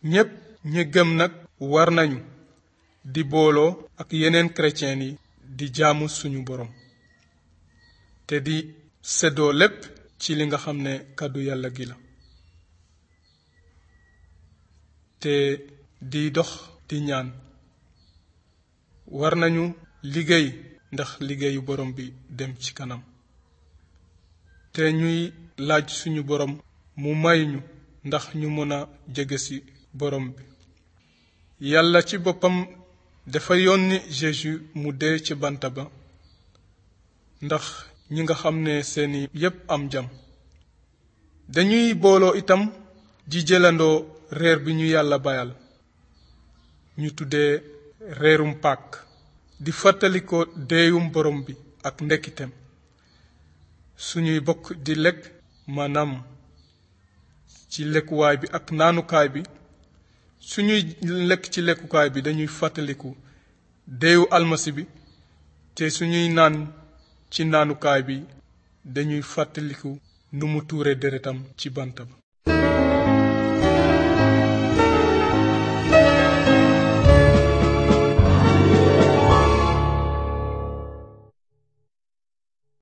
ñépp ñi gëm nag war nañu di booloo ak yeneen chrétien yi di jaamu suñu borom te di seddoo lépp ci li nga xam ne kàddu yàlla gi la te di dox di ñaan war nañu liggéey ndax liggéeyu borom bi dem ci kanam te ñuy laaj suñu borom mu may ñu ndax ñu mën a jege ci borom bi yàlla ci boppam dafa yónni Jésus mu dee ci bant ba ndax ñi nga xam ne seeni yépp am jam dañuy booloo itam di jëlandoo reer bi ñu yàlla bayal ñu tuddee reerum Pàkk di fàttali ko deeyum borom bi ak ndekkiteem suñuy bokk di lekk maanaam ci lekkuwaay bi ak naanukaay bi suñuy lekk ci lekkukaay bi dañuy fàttaliku deewu almasi bi te suñuy naan ci naanukaay bi dañuy fàttaliku nu mu tuure deretam ci bant ba